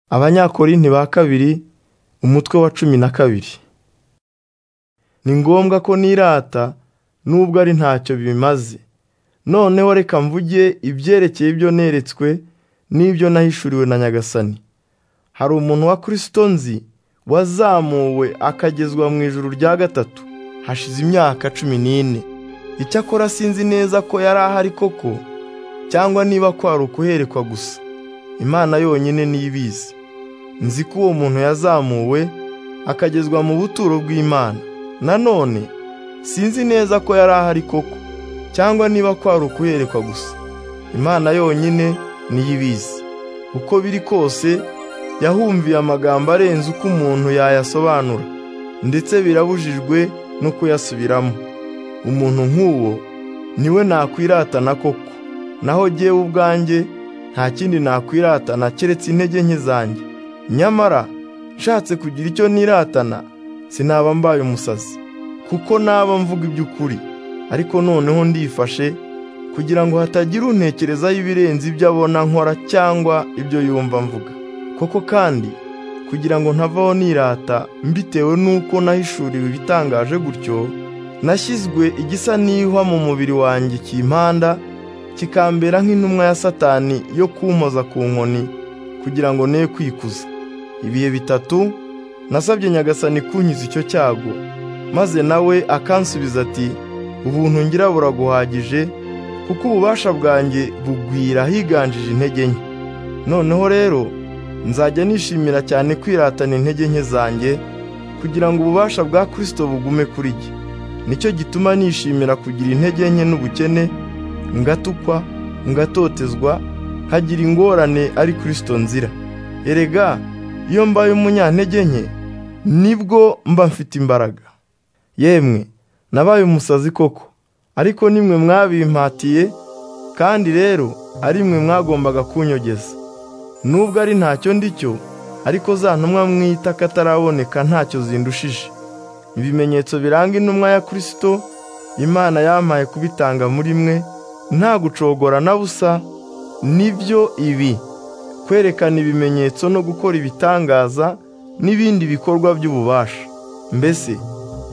abanyakorinti ba kabiri umutwe wa cumi na kabiri ni ngombwa ko nirata nubwo ari ntacyo bimaze noneho reka mvuge ibyerekeye ibyo neretswe n'ibyo nahishuriwe na nyagasani hari umuntu wa kirisito nzi wazamuwe akagezwa mu ijuru rya gatatu hashize imyaka cumi n'ine icyakora sinzi neza ko yari ahari koko cyangwa niba kwari ukuherekwa gusa imana yonyine niyo ibizi nzi ko uwo muntu yazamuwe akagezwa mu buturo bw'imana nanone sinzi neza ko yari ahari koko cyangwa niba kwari ukuherekwa gusa imana yonyine niyo ibizi uko biri kose yahumviye amagambo arenze uko umuntu yayasobanura ndetse birabujijwe no kuyasubiramo umuntu nk'uwo niwe nakwiratana koko naho jyewe ubwanjye nta kindi nakwiratana keretse intege nke zanjye nyamara nshatse kugira icyo niratana sinaba mbaye umusazi kuko naba mvuga iby'ukuri ariko noneho ndifashe kugira ngo hatagira untekerezaho ibirenze ibyo abona nkora cyangwa ibyo yumva mvuga koko kandi kugira ngo ntavaho nirata mbitewe n'uko nahishuriwe ibitangaje gutyo nashyizwe igisa n'ihwa mu mubiri wanjye kimpanda kikambera nk'intumwa ya satani yo kumpoza ku nkoni kugira ngo ne kwikuza ibihe bitatu nasabye nyagasani kunkiza icyo cyago maze nawe akansubiza ati ubuntu ngira buraguhagije kuko ububasha bwanjye bugwira higanjije intege nke noneho rero nzajya nishimira cyane kwiratana intege nke zanjye kugira ngo ububasha bwa kirisito bugume kuri jye nicyo gituma nishimira kugira intege nke n'ubukene ngatukwa ngatotezwa nkagira ingorane ari kirisito nzira erega iyo mbaye umunyantege nke nibwo mba mfite imbaraga yemwe nabaye umusazi koko ariko nimwe mwabimpatiye kandi rero ari mwe mwagombaga kunyogeza nubwo ari ntacyo ndicyo ariko za ntumwa mwita kataraboneka ntacyo zindushije ibimenyetso biranga intumwa ya kirisito imana yampaye kubitanga muri mwe nta gucogora na busa nibyo ibi kwerekana ibimenyetso no gukora ibitangaza n'ibindi bikorwa by'ububasha mbese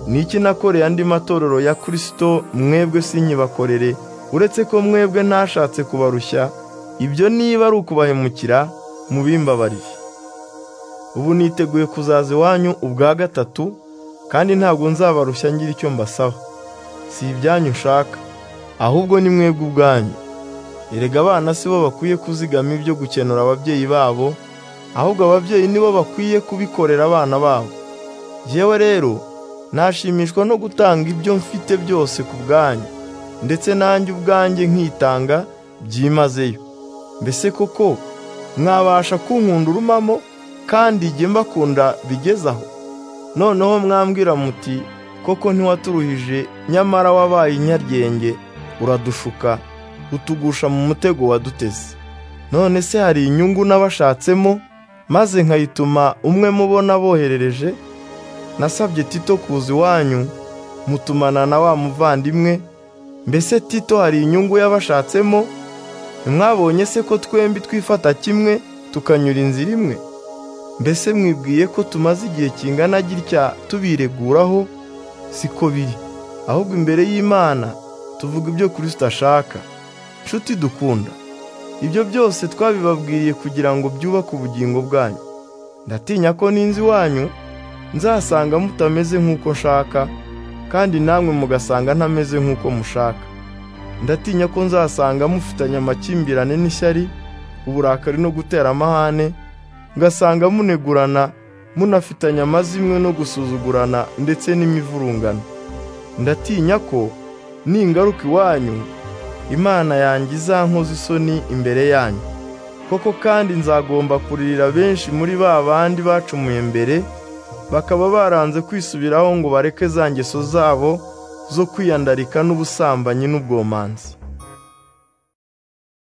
ni iki nakoreye andi matorero ya kirisito mwebwe sinyibakorere uretse ko mwebwe ntashatse kubarushya ibyo niba ari ukubahemukira mubimbabarire ubu niteguye kuzaza iwanyu ubwa gatatu kandi ntabwo nzabarushya ngira icyo mbasaba si ibyanyu ushaka ahubwo ni mwebwe ubwanyu erega abana si bo bakwiye kuzigama ibyo gukenura ababyeyi babo ahubwo ababyeyi nibo bakwiye kubikorera abana babo yewe rero nashimishwa no gutanga ibyo mfite byose ku bwanyu ndetse nanjye ubwanjye nkitanga byimazeyo mbese koko mwabasha kunkunda urumamo kandi jye mbakunda bigezaho noneho mwambwira muti koko ntiwaturuhije nyamara wabaye inyaryenge uradushuka utugusha mu mutego waduteze none se hari inyungu n'abashatsemo maze nkayituma umwe mubona boherereje nasabye tito kuza iwanyu mutumana na wa muvandimwe mbese tito hari inyungu y'abashatsemo ntimwabonye se ko twembi twifata kimwe tukanyura inzira imwe mbese mwibwiye ko tumaze igihe kingana gitya tubireguraho siko biri ahubwo imbere y'imana tuvuga ibyo kirisita ashaka nshuti dukunda ibyo byose twabibabwiriye kugira ngo byubake ubugingo bwanyu ndatinya ko n'inzu iwanyu nzasanga mutameze nk'uko nshaka kandi namwe mugasanga ntameze nk'uko mushaka ndatinya ko nzasanga mufitanye amakimbirane n'ishyari uburakari no gutera amahane ngasanga munegurana munafitanye amazimwe no gusuzugurana ndetse n'imivurungano ndatinya ko ningaruka iwanyu imana yanjye izankoza isoni imbere yanyu koko kandi nzagomba kuririra benshi muri ba bandi bacumuye mbere bakaba baranze kwisubiraho ngo bareke za ngeso zabo zo kwiyandarika n'ubusambanyi n'ubwomanzi